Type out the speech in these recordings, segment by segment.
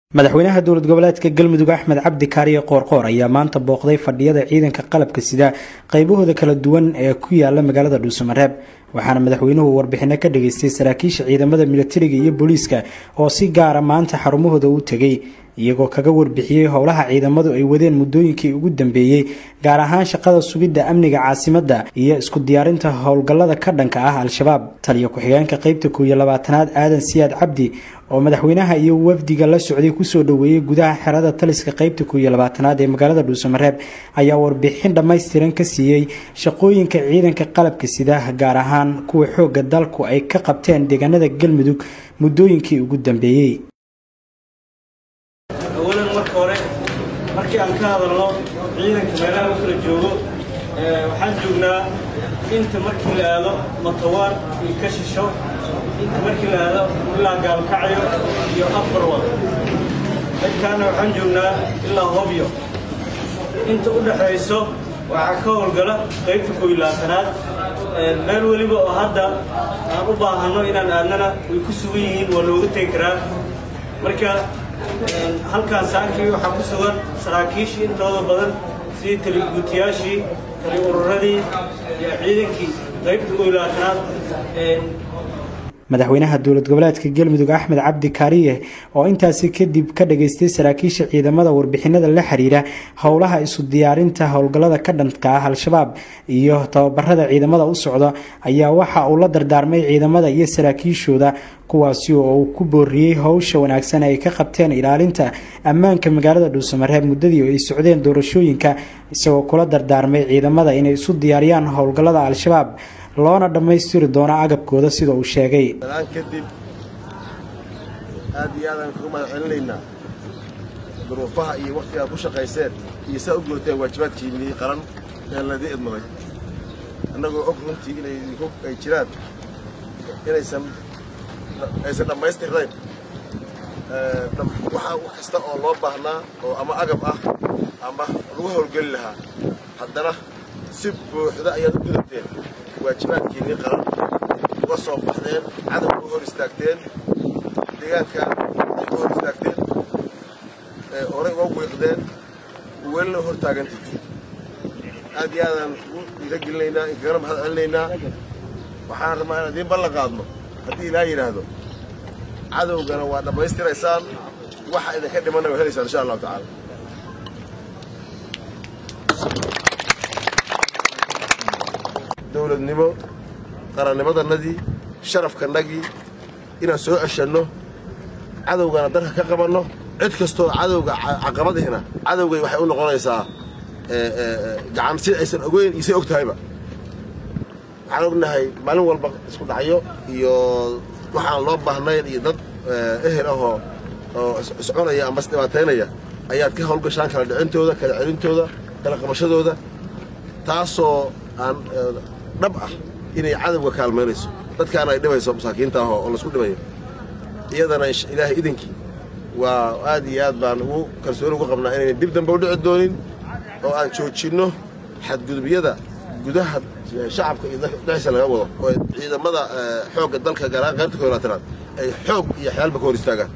madaxweynaha dowlad goboleedka galmudug axmed cabdi kaariye qoorqoor ayaa maanta booqday fadhiyada ciidanka qalabka sida qaybahooda kala duwan ee ku yaala magaalada dhuusamareeb waxaana madaxweynuhu warbixino ka dhageystay saraakiisha ciidamada militariga iyo booliiska oo si gaara maanta xarumahooda u tegay iyagoo kaga warbixiyey howlaha ciidamadu ay wadeen muddooyinkii ugu dambeeyey gaar ahaan shaqada sugidda amniga caasimadda iyo isku diyaarinta howlgallada ka dhanka ah al-shabaab taliyo ku-xigeenka qeybta kooiyo labaatanaad aadan siyaad cabdi oo madaxweynaha iyo wafdiga la socday kusoo dhoweeyey gudaha xerada taliska qeybta kooiyo labaatanaad ee magaalada dhuusamareeb ayaa warbixin dhammaystiran ka siiyey shaqooyinka ciidanka qalabka sida gaar ahaan kuwa xoogga dalku ay ka qabteen deegaanada galmudug muddooyinkii ugu dambeeyey awalan marka hore markii aan ka hadalno ciidanka meelaha u kala joogo waxaan joognaa inta markii la aado matawaan iyo ka shisho inta markii la aado ilaa gaalkacyo iyo afar wada dadkaana waxaan joognaa ilaa hobyo inta u dhaxayso waxaa ka howlgala qaybta koob iyo labaatanaad meel weliba oo hadda aan u baahanno inaan aadnana way ku sugan yihiin waa looga tegi karaa marka halkaan saakii waxaa ku sugan saraakiishii intooda badan sidii taliguutiyaashii tali ururadii iyo ciidankii qaybta koob iyo labaatanaad madaxweynaha dowlad goboleedka galmudug axmed cabdi kaariye oo intaasi kadib ka dhageystay saraakiisha ciidamada warbixinada la xiriira howlaha isu diyaarinta howlgallada ka dhanka ah al-shabaab iyo tababarada ciidamada u socda ayaa waxa uu la dardaarmay ciidamada iyo saraakiishooda kuwaasi oo uu ku booriyey howsha wanaagsan ay ka qabteen ilaalinta ammaanka magaalada dhuusamareeb muddadii ay socdeen doorashooyinka isagoo kula dardaarmay ciidamada inay isu diyaariyaan howlgallada al-shabaab loona dhammaystiri doono agabkooda sida uu sheegay dalaan kadib aad iyo aadaan kugu mahad celinaynaa duruufaha iyo wakhtiga aad ku shaqayseen iyo saa u guurteen waajibaadkiinnii qaran ee laydii idmaday annagoo og runtii inay ay jiraan inaysan aysan dhammaystirnayn waxaa wax kasta oo loo baahnaa oo ama agab ah ama lagu howlgeli lahaa haddana si buuxda ayaad u gudateen waajibaadkiinnii qaran uga soo baxdeen cadowga u hor istaagteen deegaanka ay u hor istaagteen horey uga wiiqdeen welina hor taagantii aad iyo aadaan ugu dhiiragelinaynaa inkagana mahad celinaynaa waxaan rabaa inaan idiin ballan qaadno haddii ilaa yidhaahdo cadowgana waa dhammaystiraysaan waxa idinka dhimanna waa helaysaan insha allahu tacaala dowladnimo qarannimadannadii sharafkanagii inaan soo ceshanno cadowgana dalka ka qabanno cid kastoo cadowga caqabadiina cadowgay waxay u noqonaysaa gacan si aysan ogeyn iyo say og tahayba waxaan ognahay maalin walba isku dhacyo iyo waxaan loo baahnayn iyo dad ehel ahoo oo isconaya ama isdhibaataynaya ayaad ka howlgashaan kala dhicintooda kala celintooda kala qabashadooda taasoo aan dhab ah inay cadowga kaalmaynayso dadkaana ay dhibayso masaakiinta ah oo laisku dhibayo iyadana ilaahay idinkii waa aad iyo aad baan ugu kalsooni ugu qabnaa inaynan dib dambe u dhici doonin oo aan joojinno xadgudubyada gudaha shacabka iyo dhexdiisa laga wado oo ciidamada xoogga dalka gaar ahaan qaybta koob laatanaad ay xoog iyo xeelba ka hor istaagaan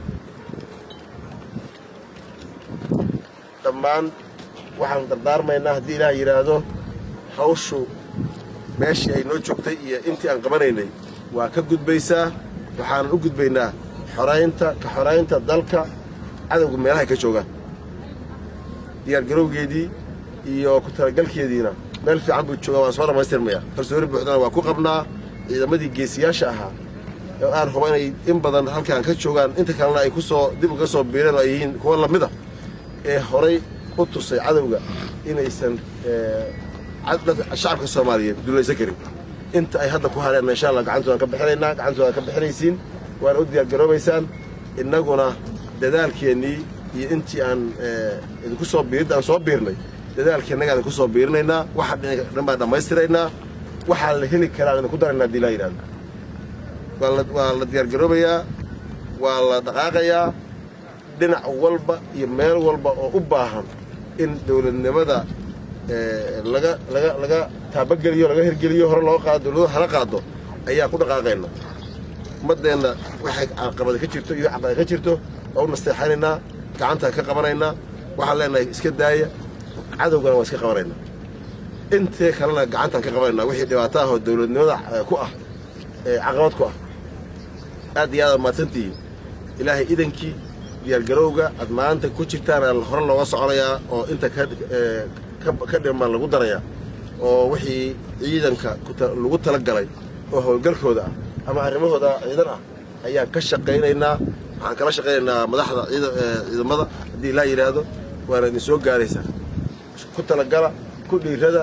dhammaan waxaan dardaarmaynaa haddii ilaah yidhaahdo hawshu meeshii ay noo joogtay iyo intii aan qabanaynay waa ka gudbaysaa waxaanan u gudbaynaa xoraynta ka xoraynta dalka cadowga meelahay ka joogaan diyaargarowgeedii iyo ku talagalkeediina meel fiican buu joogaa waan soo dhammaystirmayaa kalsooni buuxdana waa ku qabnaa ciidamadii geesiyaasha ahaa oo aan huba inay in badan halkaan ka joogaan inta kalena ay ku soo dib uga soo biireen oo ay yihiin kuwa lamid a ee horay u tusay cadowga inaysan shacabka soomaaliyeed dulaysan karin inta ay hadda ku hareenna insha allah gacantoodaan ka bixinaynaa gacantoodaan ka bixinaysiin waana u diyaargaroobaysaan innaguna dadaalkeennii iyo intii aan idinku soo biirid aan soo biirnay dadaalkeennagaan idinku soo biirinaynaa waxa dhan baan dhammaystiraynaa waxaa la heli karaa idinku daraynaa haddii laa yidhahdo waa la diyaargaroobayaa waa la dhaqaaqayaa dhinac walba iyo meel walba oo u baahan in dowladnimada laga laga laga taabageliyo laga hirgeliyo hore loo qaado dowladu hala qaado ayaa ku dhaqaaqayna ummaddeenna waxay caqabada ka jirto iyo caqabada ka jirto waa u nasteexanaynaa gacantaan ka qabanaynaa waxaan leenahay iska daaya cadowgana waa iska qabanaynaa intee kalena gacantaan ka qabanaynaa wixii dhibaato ah oo dowladnimada ku ah caqabad ku ah aad iyo aad mahadsantihiin ilaahay idankii diyaargarowga aad maanta ku jirtaan hore looga soconayaa oo inta ka dhiman lagu darayaa oo wixii ciidanka lagu tala galay oo howlgalkooda ah ama arrimahooda ciidan ah ayaan ka shaqaynaynaa waxaan kala shaqaynaynaa madaxda ciidamada haddii laa yidhaahdo waana idin soo gaaraysaa ku talagala ku dhiirada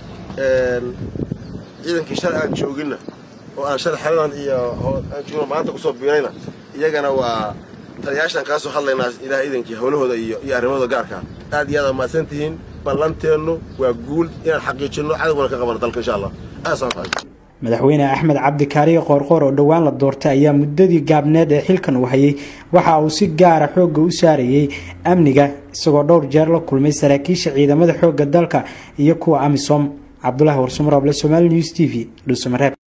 ciidankii shalay aan jooginna oo aan shalay xeradan iyo aan joogno maanta kusoo biirayna iyagana waa taliyaashaan kaa soo hadlaynaa ilaah idankii howlahooda iyo iyo arrimahooda gaarkaa aad iyo aad aa mahadsan tihiin ballanteennu waa guul inaan xaqiijinno cadowgana ka qabano dalka insha allah aasaan tahay madaxweyne axmed cabdi kaariye qoorqoor oo dhowaan la doortay ayaa muddadii gaabneed ee xilkan uu hayay waxa uu si gaara xoogga u saarayey amniga isagoo dhowr jeer la kulmay saraakiisha ciidamada xoogga dalka iyo kuwa amisom cabdulaahi warsumarooble somaali news t v dhuusamareeb